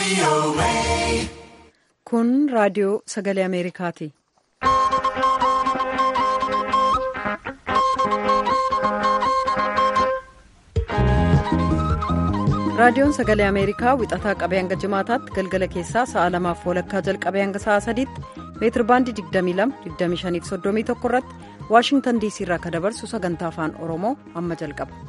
Kun raadiyoo sagalee Ameerikaati. Raadiyoon sagalee Ameerikaa wixataa qabee hanga jimaataatti galgala keessaa sa'a lamaaf walakkaa jalqabee hanga sa'a sadiitti meetir baandii 22-25-31 irratti waashingtan diisii irraa akka dabarsu sagantaa afaan oromoo amma jalqaba.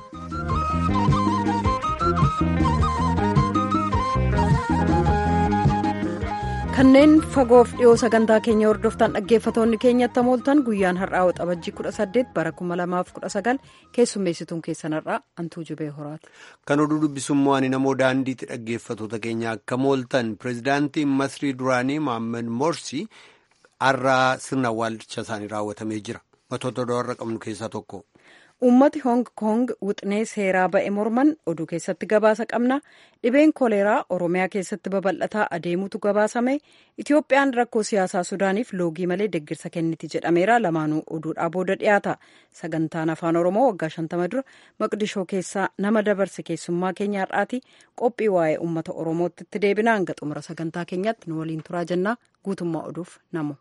kanneen fagoof dhiyoo sagantaa keenya hordoftan dhaggeeffatoonni keenyatti mooltan guyyaan har'aa waxabajjii 18 bara 2019 keessummeessituun keessan har'aa antuu jubee horaati. kan oduu dubbisummoo ani namoo daandiitti dhaggeeffatoota keenya akka mooltan pireezidaantiin masrii duraanii mohaammed morsi har'aa sirna awwaalcha isaanii raawwatamee jira matoota warra qabnu keessaa tokko. Uummati Hong Kong wixinee seeraa ba'e morman oduu keessatti gabaasa qabna. Dhibeen koleeraa Oromiyaa keessatti babal'ataa adeemutu gabaasame. Itoophiyaan rakkoo siyaasaa Sudaaniif loogii malee deggirsa kenniti jedhameera. Lamaanuu oduudhaa booda dhiyaata. Sagantaan afaan Oromoo waggaa shantama dura maqdishoo keessaa nama dabarse keessummaa keenya har'aati. Qophii waa'ee uummata Oromootti itti deebina. Hanga xumura sagantaa keenyatti nu waliin turaa jennaa. Guutummaa oduuf namu.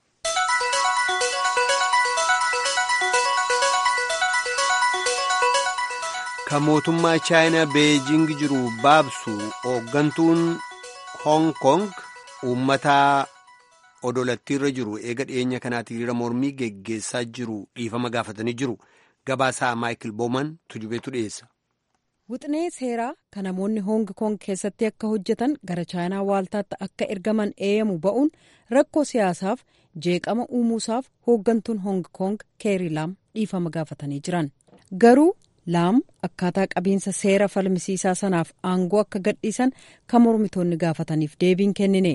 kan mootummaa chaayinaa beejing jiru baabsu hooggantuun hoong kong uummata odolattiirra jiru eega dhiyeenya kanaatti hiriira mormii geggeessaa jiru dhiifama gaafatanii jiru gabaasaa maayikil booman tujubeetu dhiyeessa. wixinee seeraa kan namoonni hoong kong keessatti akka hojjetan gara chaayinaa waaltaatti akka ergaman eeyyamu ba'uun rakkoo siyaasaaf jeeqama uumuusaaf hooggantuun hoong kong keeri laam dhiifama gaafatanii jiran garuu. laam akkaataa qabiinsa seera falmisiisaa sanaaf aangoo akka gadhiisan kan mormitoonni gaafataniif deebiin kennine.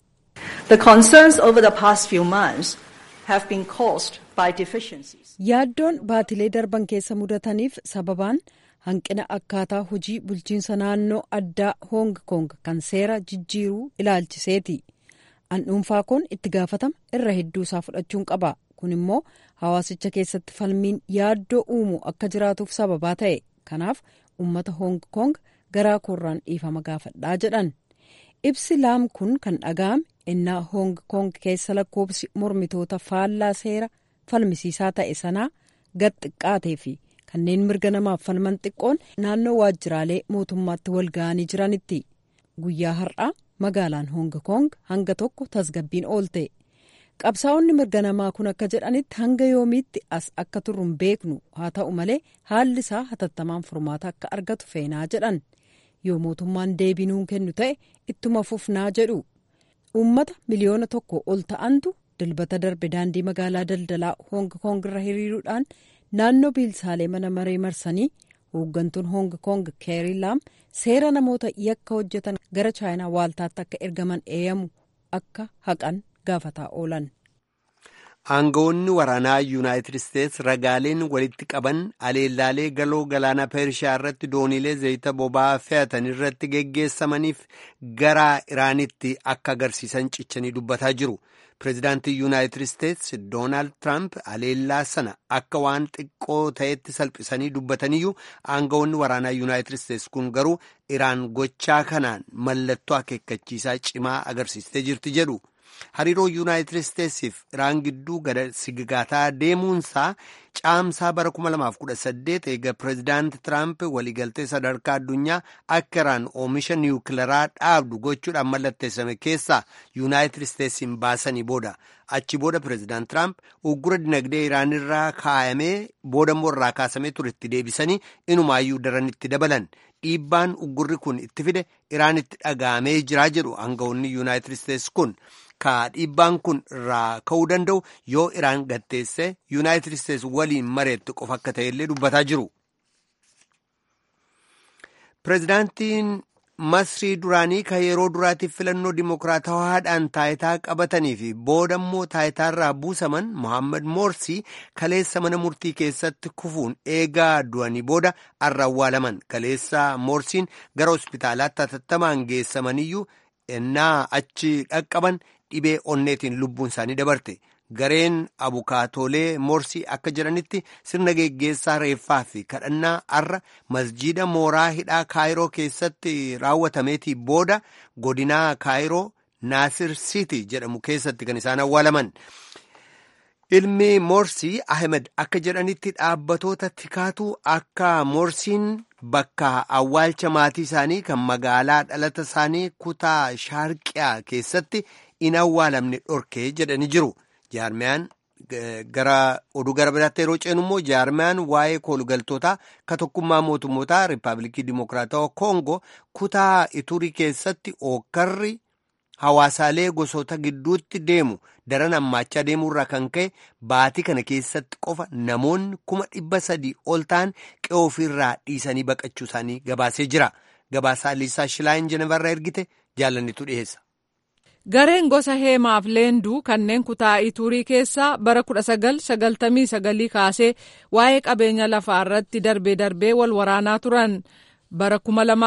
yaaddoon baatilee darban keessa mudataniif sababaan hanqina akkaataa hojii bulchiinsa naannoo addaa hoong kong kan seera jijjiiruu ilaalchiseeti an dhuunfaa kun itti gaafatama irra hedduu isaa fudhachuun qaba. kun immoo hawaasicha keessatti falmiin yaaddoo uumu akka jiraatuuf sababaa ta'e kanaaf uummata hoong kong garaa koorraan dhiifama gaafadhaa jedhan ibsi laam kun kan dhaga'ame innaa hoong kong keessa lakkoobsi mormitoota faallaa seera falmisiisaa ta'e sanaa gad xiqqaatee fi kanneen mirga namaaf falman xiqqoon naannoo waajjiraalee mootummaatti wal ga'anii jiranitti guyyaa har'aa magaalaan hoong kong hanga tokko tasgabbiin oolte. qabsaa'onni mirga namaa kun akka jedhanitti hanga yoomiitti as akka turru hin beeknu haa ta'u malee haalli isaa hatattamaan furmaata akka argatu feenaa jedhan yoo mootummaan deebinuu kennu ta'e ittuma fufnaa jedhu uummata miliyoona tokko ol ta'antu dilbata darbe daandii magaalaa daldalaa hoong kong irra hiriiruudhaan naannoo biilsaalee mana maree marsanii hooggantuun hoong kong keerii laam seera namoota yakka hojjetan gara chaayinaa waaltaatti akka ergaman eeyyamu akka haqan. gaafataa oolan. aangawoonni waraanaa yuunaayitid isteets ragaaleen walitti qaban aleellaalee galoo galaana peershiyaa irratti dooniilee zayita boba'aa fe'atan irratti geggeessamaniif gara iraanitti akka agarsiisan cichanii dubbataa jiru pireezidaantii yuunaayitid isteets doonaald tiraamp aleellaa sana akka waan xiqqoo ta'etti salphisanii dubbataniyyuu aangawoonni waraanaa yuunaayitid isteets kun garuu iraan gochaa kanaan mallattoo akeekkachiisaa cimaa agarsiistee jirti jedhu. hariiroo yuunaayitid isteetsiif iraan gidduu gada sigigaataa deemuunsaa caamsaa bara 2018 eega pireezidaanti tiraamp waliigaltee sadarkaa addunyaa akka iraan oomisha niwukilaraa dhaabdu gochuudhaan mallatteessame keessaa yuunaayitid isteetsiin baasanii booda achi booda pireezidaanti tiraamp uggura dinagdee iraan irraa kaayamee boodammoo irraa kaasamee turetti deebisanii inumaayyuu daranitti dabalan dhiibbaan uggurri kun itti fide iraanitti dhaga'amee jiraa jedhu aangawoonni yuunaayitid isteets kun. ka dhiibbaan kun irraa ka'uu danda'u yoo iraan gatteesse yuunaayitid isteets waliin mareetti qofa akka ta'ellee dubbataa jiru. pireezidaantiin masrii duraanii kan yeroo duraatiif filannoo dimokiraatawaadhaan taayitaa qabatanii fi booda immoo taayitaarraa buusaman mohaammed moorsii kaleessa mana murtii keessatti kufuun eegaa du'anii booda har'a awwaalaman kaleessa moorsiin gara hospitaalaatti hatattamaan geessamaniyyuu ennaa achi dhaqqaban. dhibee onneetiin lubbuun isaanii dabarte gareen abukaatoolee morsii akka jedhanitti sirna geggeessaa reeffaa fi kadhannaa arra masjiida mooraa hidhaa kaayiroo keessatti raawwatameetii booda godinaa kaayiroo naasir siiti jedhamu keessatti kan isaan awwaalaman. ilmi morsii ahmed akka jedhanitti dhaabbatoota tikaatu akka morsiin bakka awwaalcha maatii isaanii kan magaalaa dhalata isaanii kutaa shaarqiyaa keessatti in awwaalamne dhorkee jedhanii jiru jaarmiyaan gara oduu gara biraatti yeroo ceenu immoo jaarmiyaan waa'ee koolugaltootaa ka tokkummaa mootummootaa riippaabilikii dimokiraatawaa koongo kutaa iturii keessatti ookarri hawaasaalee gosoota gidduutti deemu daran hammaachaa deemuurraa kan ka'e baatii kana keessatti qofa namoonni kuma dhibba sadii ol ta'an qe'ee ofiirraa dhiisanii baqachuu isaanii gabaasee jira gabaasaa liisaa shilaayin jenevarraa ergite jaalannitu dhiyeessa. Gareen gosa heemaaf leenduu kanneen kutaa iturii keessaa bara 1999 kaasee waa'ee qabeenya lafaa irratti darbee darbee wal waraanaa turan bara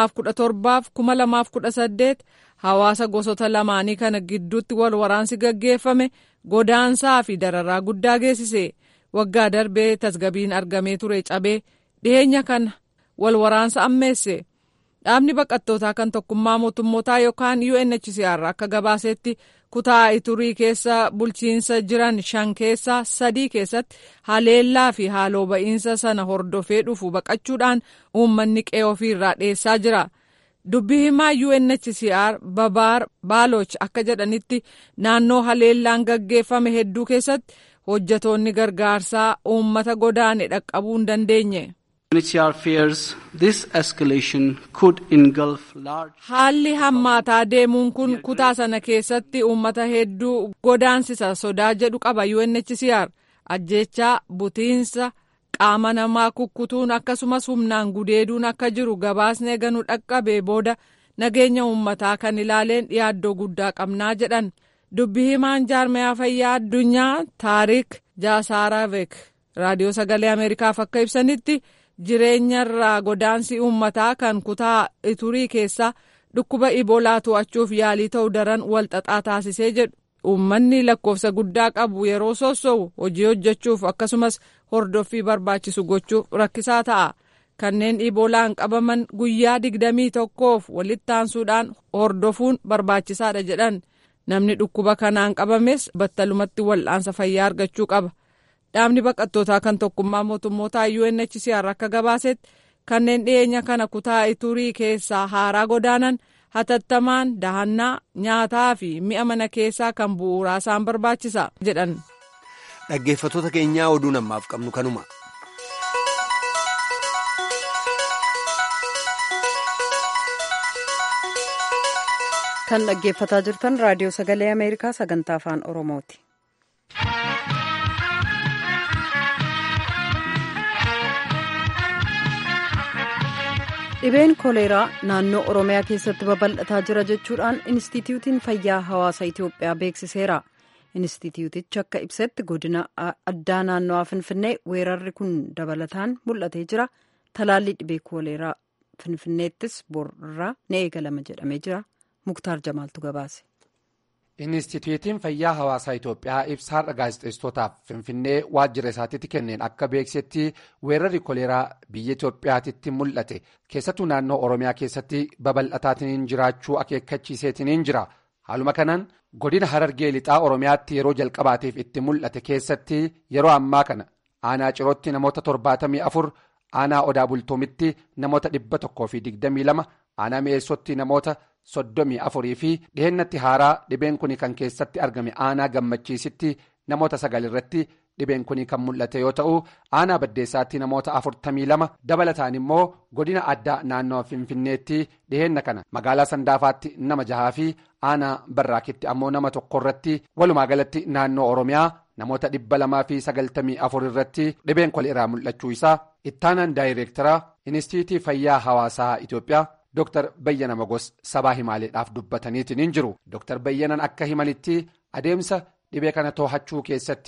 2017-2018 hawaasa gosoota lamaanii kana gidduutti wal waraansi gaggeeffame godaansaa fi dararaa guddaa geessise waggaa darbee tasgabiin argamee ture cabee dhiheenya kana wal waraansa ammeesse. dhaabni baqattootaa kan tokkummaa mootummootaa yookaan UNHCR akka gabaasetti kutaa iturii keessa bulchiinsa jiran shan keessaa sadii keessatti haleellaa fi haaloo ba'iinsa sana hordofee dhufu baqachuudhaan uummanni qe'ee ofiirraa dheessaa jira. dubbii himaa UNHCR babaar baaloch akka jedhanitti naannoo haleellaan gaggeeffame hedduu keessatti hojjatoonni gargaarsaa uummata godaane dhaqqabuu hin dandeenye. Haalli hammaataa deemuun kun kutaa sana keessatti uummata hedduu godaansisa sodaa jedhu qaba UNHCR ajjechaa butiinsa qaama namaa kukkutuun akkasumas humnaan gudeeduun akka jiru gabaasni eeganu dhaqqabee booda nageenya uummataa kan ilaaleen yaaddoo guddaa qabnaa jedhan dubbi himaan jaarmayaa fayyaa addunyaa taariik jaasaaraavek raadiyoo sagalee ameerikaaf akka ibsanitti. jireenyarraa godaansi uummataa kan kutaa iturii keessaa dhukkuba iboolaa to'achuuf yaalii ta'u daran walxaxaa taasisee jedhu uummanni lakkoofsa guddaa qabu yeroo sosso'u hojii hojjechuuf akkasumas hordoffii barbaachisu gochuuf rakkisaa ta'a kanneen iboolaan qabaman guyyaa digdamii tokkoof walitti aansuudhaan hordofuun barbaachisaadha jedhan namni dhukkuba kanaan qabames battalumatti wal'aansa fayyaa argachuu qaba. dhaabni baqattootaa kan tokkummaa mootummootaa UNHCR akka gabaasetti kanneen dhiyeenya kana kutaa iturii keessaa haaraa godaanan hatattamaan dahannaa nyaataa fi mi'a mana keessaa kan bu'uuraa isaan barbaachisa jedhan. dhaggeeffatoota keenyaa oduu namaaf qabnu kanuma. kan dhaggeeffataa jirtan raadiyoo sagalee ameerikaa sagantaa afaan oromooti. dhibeen koleeraa naannoo oromiyaa keessatti babal'ataa jira jechuudhaan inistitiyuutiin fayyaa hawaasa itiyoophiyaa beeksiseera inistitiyuutichi akka ibsetti godina addaa naannoo finfinnee weerarri kun dabalataan mul'atee jira talaalli dhibee koleeraa finfinneettis borraa ni eegalama jedhamee jira muktaar jamaaltu gabaase. Inistituutiin fayyaa hawaasaa Itoophiyaa ibsaadha gaazexeessitootaaf Finfinnee waajjira isaatiitti kenneen akka beeksisetti weerarri koleeraa biyya Itoophiyaatitti mul'ate keessattuu naannoo Oromiyaa keessatti babal'ataatiin jiraachuu akeekkachiiseetiin jira. Haaluma kanaan godina Harargee lixaa Oromiyaatti yeroo jalqabaatiif itti mul'ate keessatti yeroo ammaa kana aanaa cirootti namoota torbaatamii afur aanaa odaa bultoomitti namoota dhibba tokkoo fi digdamii lama aanaa mi'eessotti namoota. soddomii afurii fi dhihennatti haaraa dhibeen kun kan keessatti argame aanaa gammachiisitti namoota sagal irratti dhibeen kun kan mul'ate yoo ta'u aanaa baddeessaatti namoota afurtamii lama dabalataan immoo godina addaa naannoo finfinneetti dhihenna kana magaalaa sandaafaatti nama jahaa fi aanaa barraakitti ammoo nama tokko irratti walumaa galatti naannoo oromiyaa namoota dhibba lamaa fi sagaltamii afur irratti dhibeen koleeraa mul'achuu isaa ittaanaan daayireektaraa inistiitii fayyaa hawaasaa itiyoophiyaa. Dr. Bayyana Magos sabaa himaaleedhaaf dubbataniitiin hin jiru. Dr. Bayyanan akka himanitti adeemsa dhibee kana to'achuu keessatti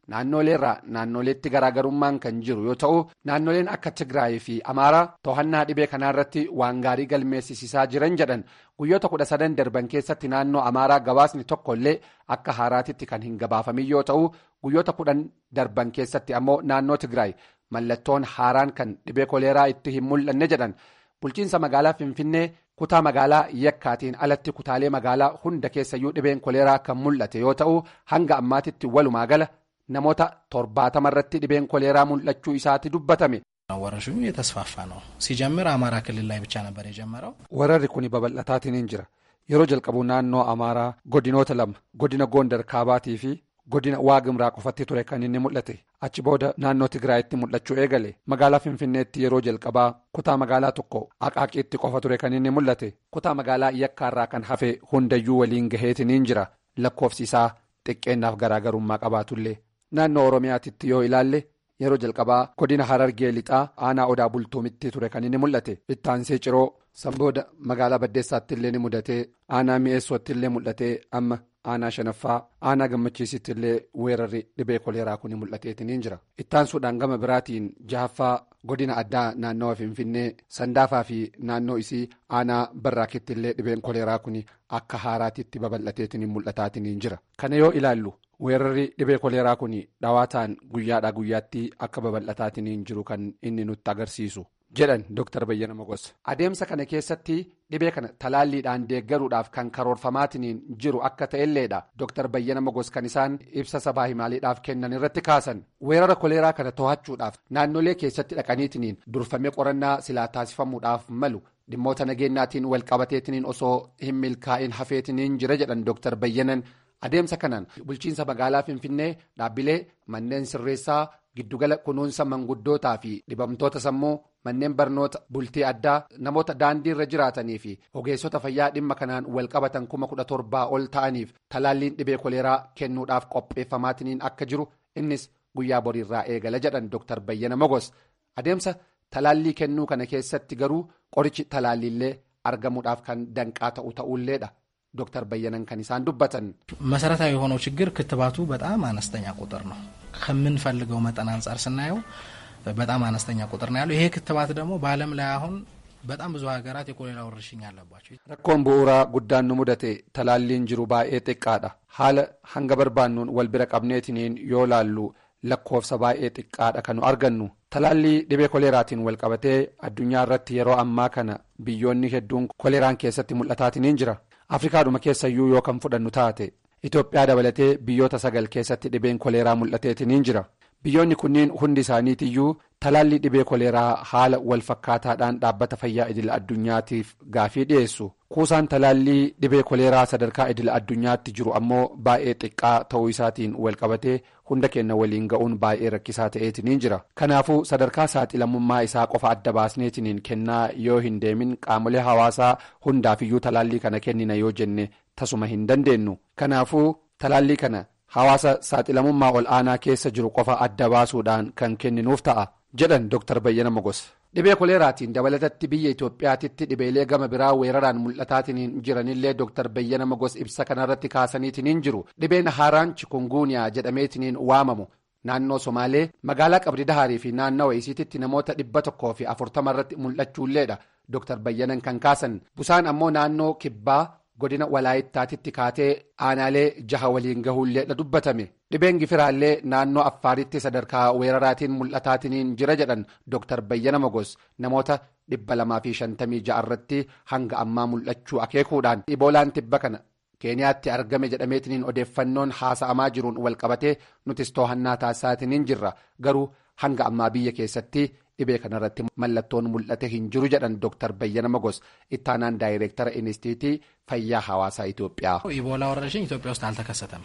naannoleerraa naannoleetti garaagarummaan kan jiru yoo ta'u naannoleen akka tigraay fi amaaraa to'annaa dhibee kanaarratti waan gaarii galmeessisiisaa jiran jedhan guyyoota kudha sadan darban keessatti naannoo amaaraa gabaasni tokkollee akka haaraatitti kan hin gabaafamin yoo ta'u guyyoota kudhan darban keessatti ammoo naannoo tigraay mallattoon haaraan kan dhibee koleeraa itti hin mul'anne jedhan bulchiinsa magaalaa finfinnee kutaa magaalaa yakkaatiin alatti kutaalee magaalaa hunda keessayyuu dhibeen koleeraa kan mul'ate yoo ta'u hanga ammaatitti walumaa gala namoota torbaatama irratti dhibeen koleeraa mul'achuu isaatti dubbatame. ወረርሽኙ የተስፋፋ ነው ሲጀምር አማራ ክልል ላይ ብቻ ነበር የጀመረው ወረርri kun babal'ataatiin jira yeroo jalqabu naannoo amaaraa godinoota lama godina goondar kaabaatii fi godina waagimraa qofatti ture kan inni mul'ate achi booda naannoo tigraayitti mul'achuu eegale magaalaa finfinneetti yeroo jalqabaa kutaa magaalaa tokko aqaaqiitti qofa ture kan inni mul'ate kutaa magaalaa yakkaarraa kan hafe hundayyuu waliin gaheetiniin jira lakkoofsi isaa xiqqeennaaf garaagarummaa qabaatullee naannoo oromiyaatitti yoo ilaalle yeroo jalqabaa godina harargee lixaa aanaa odaa bultuumitti ture kan inni mul'ate ittaansee ciroo sanbooda magaalaa baddeessaatti illee ni mudatee aanaa mi'eessootti illee mul'atee amma aanaa shanaffaa aanaa gammachiisitti illee weerarri dhibee koleeraa kun mul'ateetiniin jira ittaansuudhaan gama biraatiin jahaffaa godina addaa naannawa finfinnee sandaafaa fi naannoo isii aanaa barraakitti illee dhibeen koleeraa kun akka haaraatitti babal'ateetiniin mul'ataatiniin jira kana yoo ilaallu. weerarri dhibee koleeraa kun dhawaataan guyyaadhaa guyyaatti akka babal'ataatiniin jiru kan inni nutti agarsiisu jedhan dr bayyana mogos adeemsa kana keessatti dhibee kana talaalliidhaan deeggaruudhaaf kan karoorfamaatiniin jiru akka ta'elleedha dr bayyana mogos kan isaan ibsa sabaa himaaliidhaaf kennan irratti kaasan weerara koleeraa kana to'achuudhaaf naannolee keessatti dhaqaniitiniin durfamee qorannaa silaa taasifamuudhaaf malu dhimmoota nageenyaatiin walqabateetiniin osoo hin milkaa'in hafeetiniin jira jedhan dr bayyanan. adeemsa kanaan bulchiinsa magaalaa finfinnee dhaabbilee manneen sirreessaa giddugala kunuunsa manguddootaa fi dhibamtoota sammuu manneen barnoota bultii addaa namoota daandii irra jiraatanii fi ogeessota fayyaa dhimma kanaan walqabatan kuma kudha torbaa ol ta'aniif talaalliin dhibee koleeraa kennuudhaaf qopheeffamaatiniin akka jiru innis guyyaa boriirraa eegala jedhan dr bayyana mogos adeemsa talaallii kennuu kana keessatti garuu qorichi talaalliillee argamuudhaaf kan danqaa ta'u ta'ulleedha. ዶክተር በየነን ከኒሳን ዱበትን መሰረታዊ የሆነው ችግር ክትባቱ በጣም አነስተኛ ቁጥር ነው። ከምንፈልገው መጠን አንጻር ስናየው በጣም አነስተኛ ቁጥር ነው ያለው። ይሄ ክትባት ደግሞ በዓለም ላይ አሁን በጣም ብዙ ሀገራት የኮሌራ ወረርሽኝ አለባቸው። rakkoon bu'uuraa guddaan nu mudate talaalliin jiru baay'ee xiqqaadha haala hanga barbaannuun wal bira qabneetiniin yoo laallu lakkoofsa baay'ee xiqqaadha kan nu argannu talaallii dhibee koleeraatiin wal qabatee addunyaa irratti yeroo ammaa kana biyyoonni hedduun koleeraan keessatti mul'ataatiniin jira. afrikaadhuma keessayyuu yoo kan fudhannu taate itoophiyaa dabalatee biyyoota sagal keessatti dhibeen koleeraa mul'ateetiniin jira biyyoonni kunniin hundi isaaniitiyyuu talaallii dhibee koleeraa haala wal fakkaataadhaan dhaabbata fayyaa idila addunyaatiif gaafii dhiyeessu kuusaan talaallii dhibee koleeraa sadarkaa idila addunyaatti jiru ammoo baay'ee xiqqaa ta'uu isaatiin wal qabatee hunda keenya waliin ga'uun baay'ee rakkisaa ta'eetiniin jira kanaafuu sadarkaa saaxilamummaa isaa qofa adda baasneetiniin kennaa yoo hin deemin qaamolee hawaasaa hundaafiyyuu talaallii kana kennina yoo jenne tasuma hin dandeenyu kanaafuu talaallii kana hawaasa saaxilamummaa ol aanaa keessa jiru qofa adda baasuudhaan kan kenninuuf ta'a jedhan dr bayyana mogos dhibee koleeraatiin dabalatatti biyya itoophiyaatitti dhibeelee gama biraa weeraraan mul'ataatiniin jiranillee dr bayyana mogos ibsa kanarratti kaasaniitiniin jiru dhibeen haaraan chikunguuniyaa jedhameetiniin waamamu naannoo somaalee magaalaa qabdi dahaarii fi naannawa isiititti namoota dhibba tokkoo fi afurtama irratti mul'achuulleedha dr bayyanan kan kaasan busaan ammoo naannoo kibbaa godina walaayittaatitti kaatee aanaalee jaha waliin gahuulleedha dubbatame dhibeen gifiraallee naannoo affaaritti sadarkaa weeraraatiin mul'ataatiniin jira jedhan dr bayyana mogos namoota dhibba lamaa fi shantamii ja'a irratti hanga ammaa mul'achuu akeekuudhaan iboolaan tibba kana keeniyaatti argame jedhameetiniin odeeffannoon haasa'amaa jiruun walqabatee nutis to'annaa taasisaatiniin jirra garuu hanga ammaa biyya keessatti dhibee kanarratti mallattoon mul'ate hin jiru jedhan dr bayyana mogos ittaanaan daayireektara inistiitii fayyaa hawaasaa ኢትዮጵያ ኢቦላ ወረርሽኝ ኢትዮጵያ ውስጥ አልተከሰተም።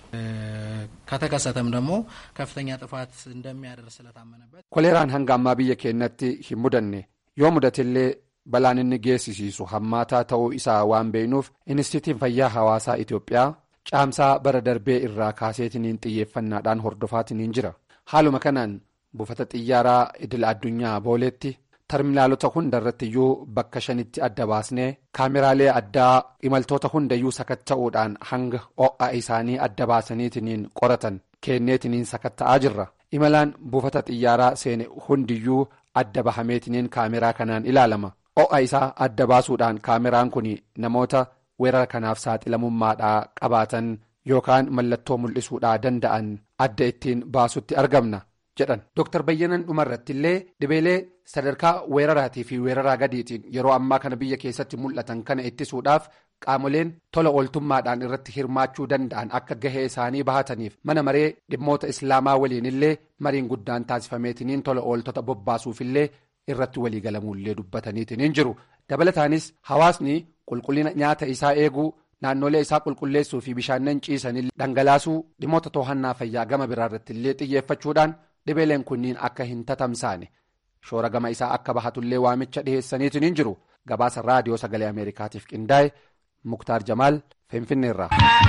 ከተከሰተም ደግሞ ከፍተኛ ጥፋት እንደሚያደርስ ስለታመነበት koleeraan hanga ammaa biyya keenyatti hin mudanne yoo mudatillee balaan inni geessisiisu hammaataa ta'uu isaa waan beeknuuf inistiitiin fayyaa hawaasaa Itoophiyaa caamsaa bara darbee irraa kaaseetiniin xiyyeeffannaadhaan hordofaatiniin jira haaluma kanaan buufata xiyyaaraa idil addunyaa booleetti terminaalota hunda irrattiyyuu bakka shanitti adda baasnee kaameraalee addaa imaltoota hundayyuu sakatta'uudhaan hanga ho'a isaanii adda baasaniitiniin qoratan kenneetiniin sakatta'aa jirra imalaan buufata xiyyaaraa seene hundiyyuu adda bahameetiniin kaameraa kanaan ilaalama o'a isaa adda baasuudhaan kaameraan kun namoota weerara kanaaf saaxilamummaadhaa qabaatan yookaan mallattoo mul'isuudhaa danda'an adda ittiin baasutti argamna jedhan Dr. Bayyanan dhumarratti illee dhibeelee sadarkaa weeraraatii fi weeraraa gadiitiin yeroo ammaa kana biyya keessatti mul'atan kana ittisuudhaaf qaamoleen tola ooltummaadhaan irratti hirmaachuu danda'an akka gahee isaanii bahataniif mana maree dhimmoota islaamaa waliin illee mariin guddaan taasifameetiniin tola ooltota bobbaasuufillee irratti waliigalamuullee dubbataniitiin jiru dabalataanis hawaasni qulqullina nyaata isaa eeguu naannolee isaa qulqulleessuu fi bishaannan ciisan dhangalaasuu dhimmoota to'annaa fayyaa gama biraarratti illee xiyyeeffachuudhaan dhibeeleen kunniin akka hin tatamsaane shoora gama isaa akka bahatullee waamicha dhiheessaniitiin jiru gabaasa raadiyoo sagalee ameerikaatiif qindaa'e muktaar jamaal finfinneerra.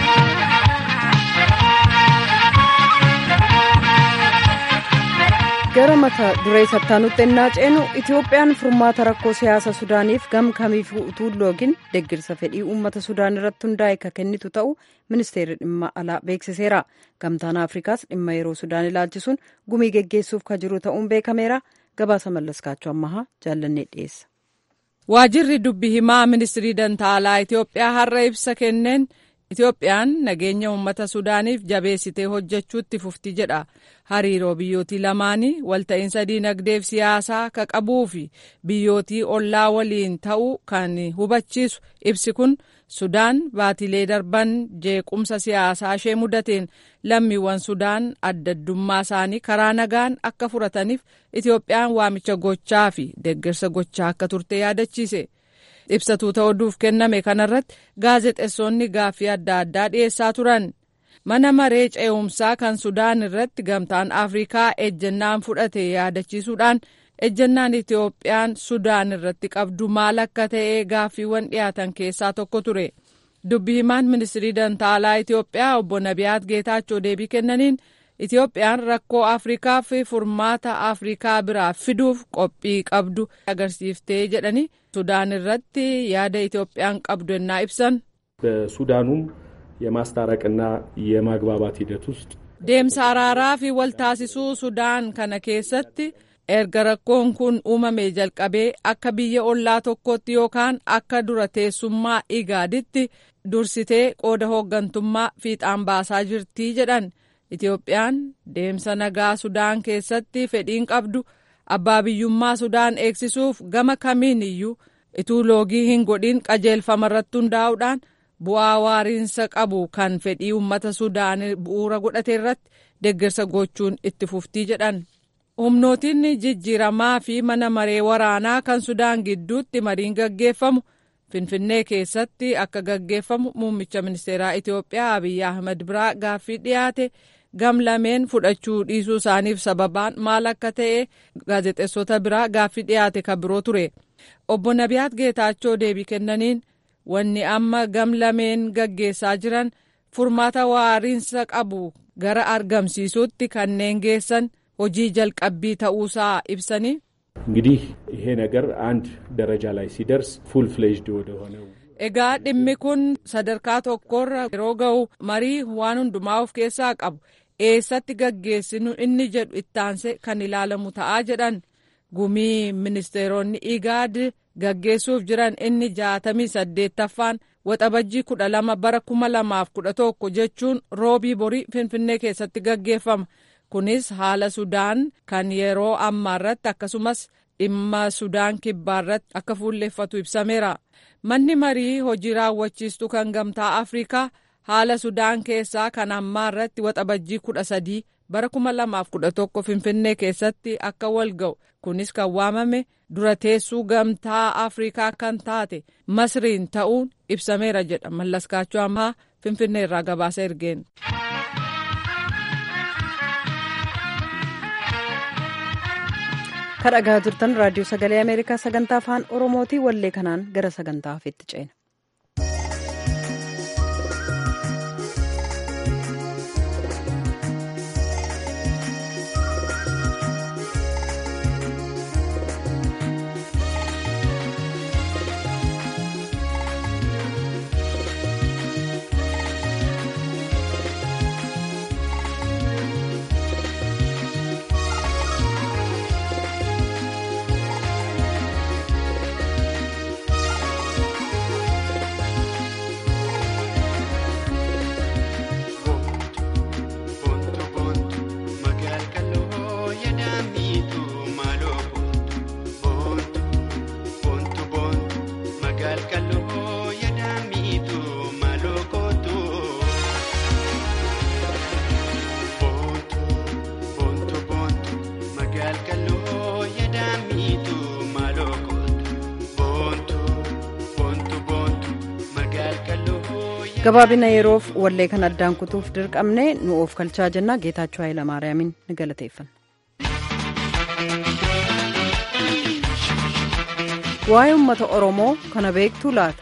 gara mata duree sattaanutti ennaa ceenu itiyoophiyaan furmaata rakkoo siyaasa sudaaniif gam kamiif utuu loogin deggirsa fedhii uummata sudaan irratti hundaa'e ka kennitu ta'u ministeerri dhimma alaa beeksiseera gamtaan afrikaas dhimma yeroo sudaan ilaalchisuun gumii geggeessuuf ka jiru ta'uun beekameera gabaasa mallaskaachuu ammahaa jaallannee dhiyeessa. waajirri dubbi himaa ministirii dantaalaa itiyoophiyaa har'a ibsa kenneen itiyoophiyaan nageenya uummata sudaaniif jabeessitee hojjechuutti fufti jedha hariiroo biyyootii lamaanii walta'iinsa diinagdeef siyaasaa ka qabuu fi biyyootii ollaa waliin ta'uu kan hubachiisu ibsi kun sudaan baatilee darban jeequmsa siyaasaa ishee mudateen lammiiwwan sudaan addaddummaa isaanii karaa nagaan akka furataniif itiyoophiyaan waamicha gochaa fi deeggarsa gochaa akka turte yaadachiise. ibsatuu ta'uuf kenname kanarratti gaazexeessonni gaaffii adda addaa dhiyeessaa turan mana maree ce'umsaa kan sudaan irratti gamtaan afrikaa ejjennaan fudhate yaadachiisuudhaan ejjennaan itiyoophiyaan sudaan irratti qabdu maal akka ta'e gaaffiiwwan dhiyaatan keessaa tokko ture dubbi himaan ministirii dantaalaa itiyoophiyaa obbo nabiyaat geetaachoo deebii kennaniin itiyoophiyaan rakkoo afrikaa fi furmaata afrikaa biraa fiduuf qophii qabdu agarsiiftee jedhani ሱዳን irratti yaada ኢትዮጵያን qabdu ennaa ibsan በሱዳኑም የማስታረቅና የማግባባት ሂደት ውስጥ deemsa araaraa fi waltaasisuu sudaan kana keessatti erga rakkoon kun uumamee jalqabee akka biyya ollaa tokkotti yookaan akka dura teessummaa igaaditti dursitee qooda hooggantummaa fiixaan baasaa jirtii jedhan itiyoophiyaan deemsa nagaa sudaan keessatti fedhiin qabdu abbaa biyyummaa sudaan eegsisuuf gama kamiin iyyuu ituu loogii hin godhin qajeelfama irratti hundaa'uudhaan bu'aa waariinsa qabu kan fedhii uummata sudaan bu'uura godhate irratti deeggarsa gochuun itti fuftii jedhan. humnootiin jijjiiramaa fi mana maree waraanaa kan sudaan gidduutti mariin gaggeeffamu finfinnee keessatti akka gaggeeffamu muummicha ministeeraa itiyoophiyaa abiyyi ahmed biraa gaaffii dhiyaate. gam lameen fudhachuu dhiisuu isaaniif sababaan maal akka ta'e gaazexeessota biraa gaaffii dhiyaate kan biroo ture obbo nabiyaat geetaachoo deebii kennaniin wanni amma gam lameen gaggeessaa jiran furmaata waariinsa qabu gara argamsiisuutti kanneen geessan hojii jalqabbii ta'uusaa ibsanii. እንግዲህ ይሄ ነገር አንድ ደረጃ ላይ ሲደርስ ፉል ፍሌጅድ ወደሆነው egaa dhimmi kun sadarkaa tokkorra yeroo ga'u marii waan hundumaa of keessaa qabu eessatti gaggeessinu inni jedhu ittaanse kan ilaalamu ta'aa jedhan gumii ministeeronni igaad gaggeessuuf jiran inni jaatamii saddeettaffaan waxabajjii kudha lama bara kuma lamaaf kudha tokko jechuun roobii borii finfinnee keessatti gaggeeffama kunis haala sudaan kan yeroo ammaarratti akkasumas dhimma sudaan kibbaarratti akka fuulleeffatu ibsameera manni marii hojii raawwachiistuu kan gamtaa afrikaa haala sudaan keessaa kan ammaa irratti waxabajjii kudha sadii bara kuma lamaaf kudha tokko finfinnee keessatti akka wal ga'u kunis kan waamame dura teessuu gamtaa afrikaa kan taate masriin ta'uun ibsameera jedha mallaskaachuu ammaa finfinnee irraa gabaasa ergeen. kadhagaa jirtan raadiyoo sagalee ameerikaa sagantaa afaan oromootii wallee kanaan gara sagantaa hafeetti ceena. gabaabina yeroof wallee kan addaan kutuuf dirqamne nu of kalchaa jennaa geetaachoo hayilamaariyaamin ni galateeffanna. waa'ee uummata oromoo kana beektuu laata.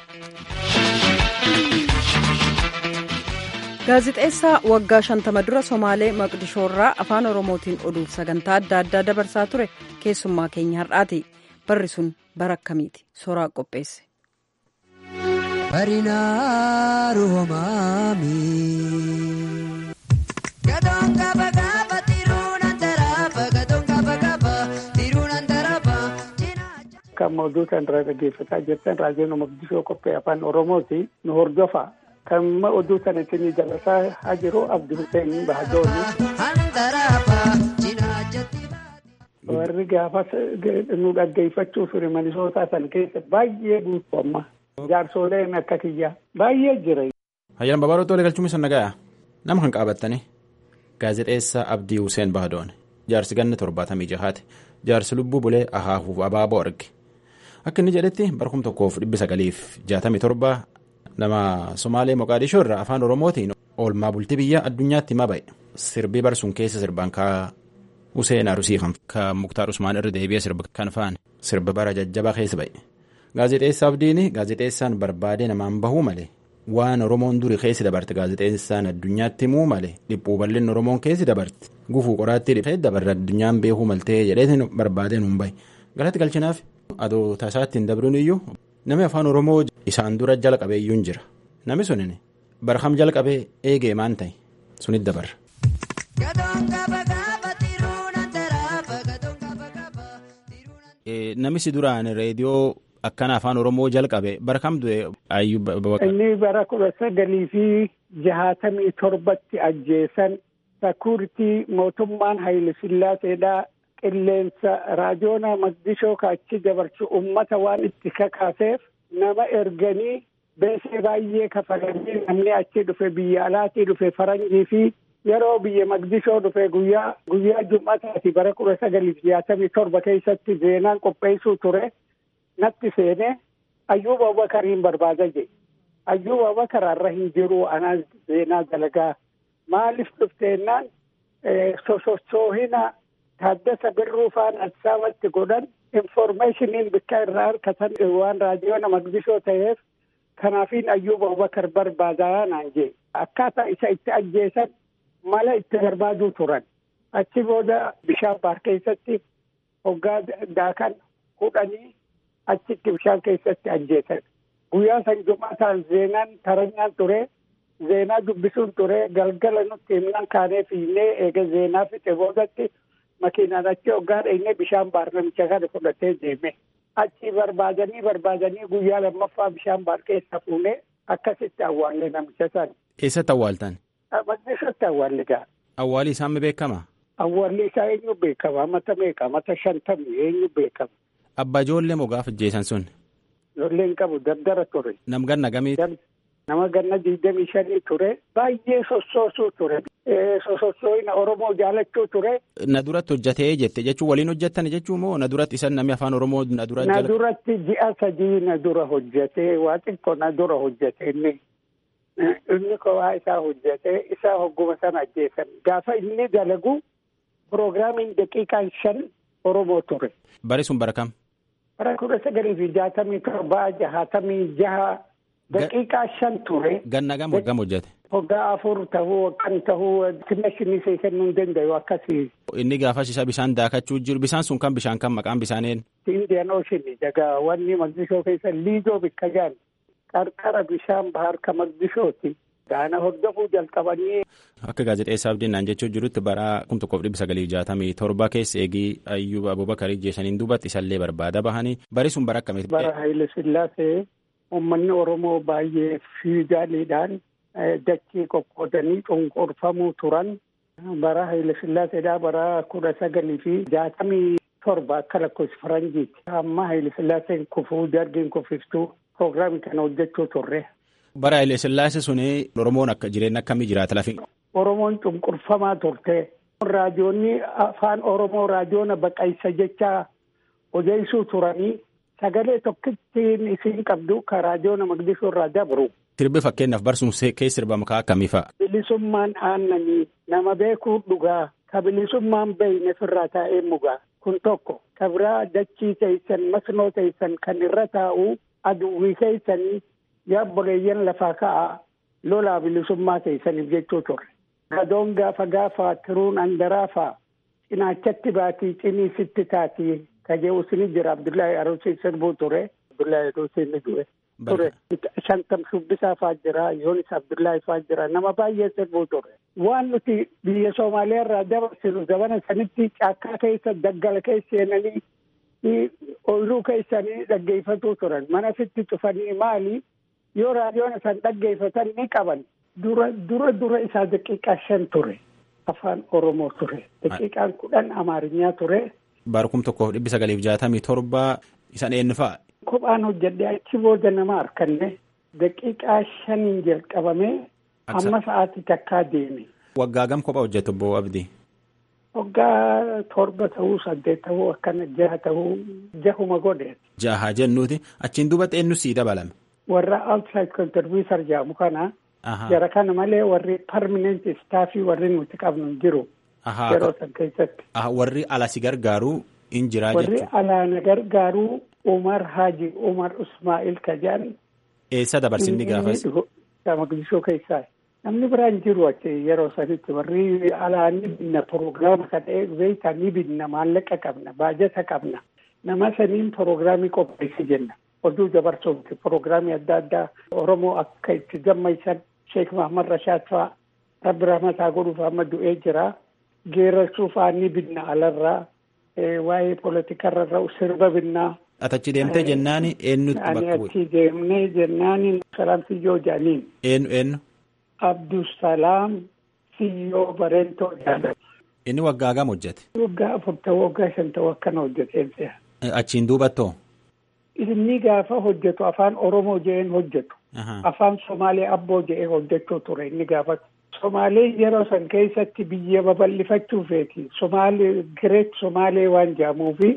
gaazixeessaa waggaa shantama dura somaalee maqdishoorraa afaan oromootiin oduuf sagantaa adda addaa dabarsaa ture keessummaa keenya har'aati barri sun bara akkamiiti soraa qopheesse. Barinaa Roomaami. Gadoon gaba gaba tiruun antaraaba gadoon gaba gaba tiruun antaraaba. Kan mawduuta irraa dhaggeeffataa jirtan raadiyoon Maqdishoo qophii afaan Oromooti nu hordofa. Kan oduu sana ittiin dabarsaa haa jiru Abdi Hussein Bahadooni. Antaraaba jinaajatti. Warri gaafas nu dhaggeeffachuu ture Minisootaa san keessa baay'ee guutuu amma. Jaarsoleen akka kiyyaa baay'ee jira. Hayyaan babaaroo tolee galchuun isa nagaya nama kan qaabattanii gaazexeessaa Abdii Hussein Bahadoon jaarsi ganna torbaatamii jahaati jaarsi lubbuu bulee ahaahuuf abaaboo arge akka inni jedhetti barkum tokkoof dhibbi sagaliif jaatamii torba nama Somaalee Moqaadishoo irraa afaan Oromootiin oolmaa bultii biyya addunyaatti himaa ba'e sirbii barsuun keessa sirbaan kaa Hussein Arusii kan Muktaar Usmaan irra deebi'ee sirba kan faane sirba bara jajjabaa keessa ba'e. Gaazexeessaa Abdiin gaazexeessaan barbaadee namaan bahuu malee waan Oromoon duri keessi dabarte gaazexeessaan addunyaatti himuu malee dhiphuu bal'inni Oromoon keessi dabarte gufuu qoraattii dhibee dabarre addunyaan beekuu maltee jedheetiin barbaadee nuun bahe galatti galchinaaf adoo taasaatti hin dabruun iyyuu namni afaan Oromoo isaan dura jala qabeeyyuu hin jira namni sunin barham jala qabee eegee maan ta'e sunit dabarra. Namichi duraan reediyoo. Akkana afaan Oromoo jalqabe bara kam du'e ayyuu. Inni bara kudha sagalii fi jahaatamii torbatti ajjeesan sakuuritii mootummaan Haayile Sillaaseedhaa qilleensa raadiyoona Maqdishoo kaachi dabarsu uummata waan itti kakaaseef nama erganii beesee baay'ee kafalanii namni achi dhufe biyya alaatii dhufe faranjii fi yeroo biyya Maqdishoo dhufe guyyaa guyyaa jum'ataati bara kudha sagalii fi jahaatamii torba keessatti zeenaan qopheessuu ture. natti seenee ayyuuba abubakariin barbaada jedhe ayyuuba abubakar har'a hin jiru anaa zeenaa dalagaa maaliif dhufteennaan sosochoohina taaddasa birruu faan adsaabatti godhan informeeshiniin bikka irraa harkatan waan raadiyoona maqdishoo ta'eef kanaafiin ayyuuba abubakar barbaadaa naan jedhe akkaataa isa itti ajjeesan mala itti barbaaduu turan achi booda bishaan baar keessatti hoggaa daakan hudhanii achitti bishaan keessatti ajjeesan guyyaa san jumaataan zeenaan taranyaan ture zeenaa dubbisuun ture galgala nutti himnaan kaanee fiinnee eega zeenaa fixe boodatti makiinaan achi hoggaa dheenyee bishaan baar namicha kana fudhatee deeme achi barbaadanii barbaadanii guyyaa lammaffaa bishaan baar keessa fuunee akkasitti awwaalle namicha san. Eessatti awwaaltan? Maqdishootti awwaalle gaa. Awwaalli isaa beekama? Awwaalli isaa eenyu beekama mata meeqa mata shantamii eenyu beekama. Abbaa ijoollee moo gaafa ajjeesan sun? Ijoolleen qabu dardara ture. Nam ganna gamiiti? Nama ganna digdamii shanii ture. Baay'ee sossoosuu ture. Sosossooyina Oromoo jaalachuu ture. Na duratti hojjatee jette jechuun waliin hojjettan jechuun moo na duratti isan namni afaan Oromoo na dura Na duratti ji'a sadii na dura hojjetee waa xiqqoo na dura hojjete inni. Inni kophaa isaa hojjetee isaa hogguma sana ajjeesan. Gaafa inni dalagu piroograamiin daqiiqaan shan Oromoo ture. Bari sun bara kam? Bara kudha sagalii fi jaatamii torbaa jahaatamii jaha daqiiqaa shan ture. Ganna gam hoggam hojjete? Hoggaa afur tahuu kan tahuu timmashinii see kennuu hin danda'u akkasii. Inni gaafas isa bishaan daakachuu jiru bishaan sun kan bishaan kan maqaan bishaaneen? Indian Ocean daga wanni Maqdishoo keessa liidoo bikka jaan qarqara bishaan bahar ka Maqdishooti. Gaana hordofuu jalqabanii. Akka gaazexeessaa abdiin naan jechuu jirutti bara kum tokkoof dhibba sagalii jaatamii torba keessa eegii ayyuba abubakarii jeesaniin duubatti isallee barbaada bahanii bari sun bara akkamiiti. Bara Haayile Sillaasee uummanni Oromoo baay'ee fiigaaliidhaan dachii qoqqoodanii cunqurfamuu turan. Bara Haayile Sillaaseedhaa bara kudha sagalii fi jaatamii torba akka lakkoofsi faranjiiti. Amma Haayile Sillaaseen kufuu dargiin kufiftuu piroograamii kana hojjechuu turre. Bara Haayile Sillaasee suni Oromoon akka jireenya akkamii jiraata lafi? Oromoon cunqurfamaa turte. Raadiyoonni afaan Oromoo raadiyoona baqaysa jecha odeessuu turanii sagalee tokkittiin isin qabdu ka raadiyoona maqdishoo irraa dabru. Sirbi fakkeenyaaf barsuun keessa sirbamu kaa akkamii fa'a? Bilisummaan aannanii nama beekuu dhugaa ka bilisummaan beeyne firraa taa'ee mugaa kun tokko ka biraa dachii teessan masnoo teessan kan irra taa'u aduwwii keessanii yaabboleeyyan lafaa ka'a lolaa bilisummaa teessaniif jechuu turre. Gadoon gaafa gaafa tiruun andaraafaa cinaachatti baatii cinii sitti taatii ka je'usini jira Abdullahi Arusii sirbuu ture. Abdullahi Arusii ni du'e. ture shantam shubbisaa faa jira yoonis abdullaahi faa jira nama baay'ee sirbuu ture waan nuti biyya soomaaliyaa irraa dabarsinu zabana sanitti caakkaa keessa daggala keessa seenanii ooyiruu keessanii dhaggeeffatuu turan mana fitti cufanii maali yoo raadiyoon isaan dhaggeeffatan ni qaban dura dura dura isaa daqiiqaa shan ture afaan oromoo ture daqiiqaan kudhan amaarinyaa ture. Baarkum tokkoof dhibbi sagaliif jaatamii torba isan eenyu fa'a? Kophaan hojjedhee achi booda nama harkanne daqiiqaa shaniin jalqabame amma sa'aatii takkaa deeme. Waggaa gam kophaa hojjetu obbo Abdii? Waggaa torba ta'uu saddeet ta'uu akkana jaha ta'uu jahuma godhe. Jaha jennuuti achiin duubatti eenyu sii dabalame. Warra outside contributor jedhamu kana. Jara kana malee warri permanent staffii warri nuti qabnu jiru. Yeroo san keessatti. Warri ala si gargaaru in jiraa jechuudha. Warri alaa na gargaaru Umar Haji Umar Usmaa'il Kajaan. Eessa dabarsinni gaafas? Maqdishoo keessaa. Namni biraan jiru achi yeroo sanitti warri alaa ni binna proogiraama kana beektaa ni binna maallaqa qabna baajata qabna. Nama saniin proogiraamii qopheessi jenna. Oduu dabarsuuti proogiraamii adda addaa Oromoo akka itti gammaisan Sheek Mahamad Rashaad fa'aa rabbi rahmataa godhuuf amma du'ee jira. Geerarsuuf fa'aa ni binna alarraa. Waa'ee poolitikarra sirba binnaa. Atachi deemtee jennaan eenyutti bakka bu'e? Ani achi deemnee jennaan Salaam Siyyoo Jaaniin. Eenyu eenyu? Abdusalaam Siyyoo Bareentoo Jaalan. Inni waggaa gam hojjete? Waggaa afur ta'uu waggaa shan ta'uu akkana hojjeteen Achiin duubattoo? Inni gaafa hojjetu afaan Oromoo je'een hojjetu. Afaan Somaalee abboo je'ee hojjechuu ture inni gaafa. Somaalee yeroo san keessatti biyya babal'ifachuufeeti. Somaalee Gireet Somaalee waan jedhamuufi.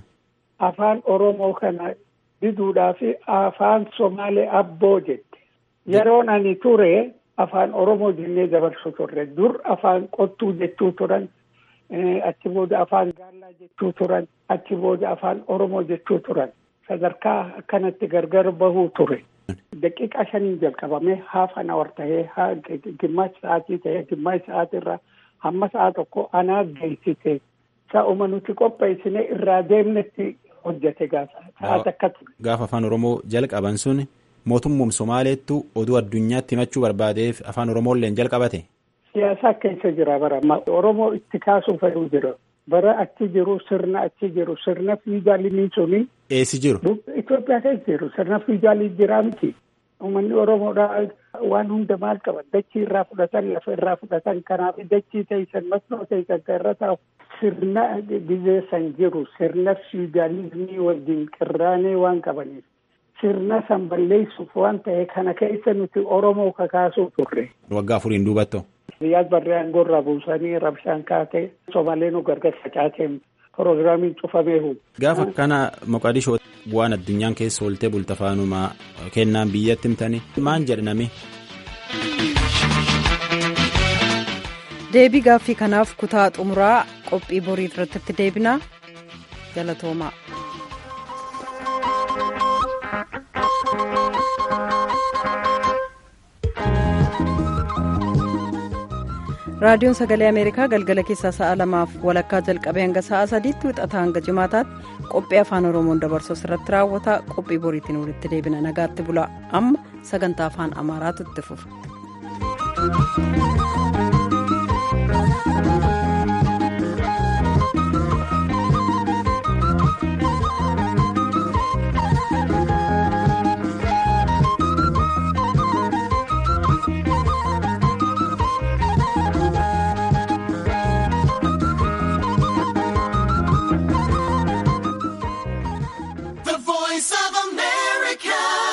Afaan Oromoo kana diduudhaaf afaan Somaalee abboo jette. Yeroon ani ture afaan Oromoo jennee dabarsu turre. Dur afaan qottuu jechuu turan. Achi booda afaan gaallaa jechuu turan. Achi booda afaan Oromoo jechuu turan. Sadarkaa akkanatti gargar bahuu ture. Daqiiqaa shaniin jalqabame haaf an awar tahee gimmash sa'aatii tahee gimmash sa'aatirraa hamma sa'a tokko anaa geessite. Sa'uma nuti qopheessine irraa deemnetti hojjete gaafa sa'aat akka ture. Gaafa afaan Oromoo jalqaban sun mootummaan Somaaleettu oduu addunyaatti himachuu barbaadeef afaan Oromoolleen jalqabate. Siyaasa keessa jira bara Oromoo itti kaasuu fedhuu jira. Bara achi jiru sirna achi jiru sirna fiigaalii suni. Eessi jiru? Itoophiyaa keessa jiru sirna fiigaalii jira miti. Uummanni Oromoodhaa waan hunda maal qaban dachii irraa fudhatan lafa irraa fudhatan kanaaf dachii teessan masnoo teessan kan irra taa'u sirna bizeessan jiru sirna fiigaalizimii wajjin qirraanee waan qabaniif sirna san balleessuuf waan ta'e kana keessa nuti Oromoo kakaasuu turre. Waggaa afuriin duubattoo. Riyaad barree aangoorraa buusanii rabshaan kaatee Somaaleen gargar facaateen Proogiraamiin cufameeru. Gaafa kana Moqadishoo waan addunyaan keessa ooltee bulta faanumaa kennaan biyyatti himtanii maan jedhaname. Deebii gaaffii kanaaf kutaa xumuraa qophii borii irratti deebinaa galatoomaa. raadiyoon sagalee ameerikaa galgala keessaa sa'a lamaaf walakkaa jalqabee hanga sa'a sadiitti wixataa hanga jimaataatti qophii afaan oromoon dabarsu irratti raawwata qophii boriitiin walitti deebina nagaatti bulaa amma sagantaa afaan amaaraatu itti fufa.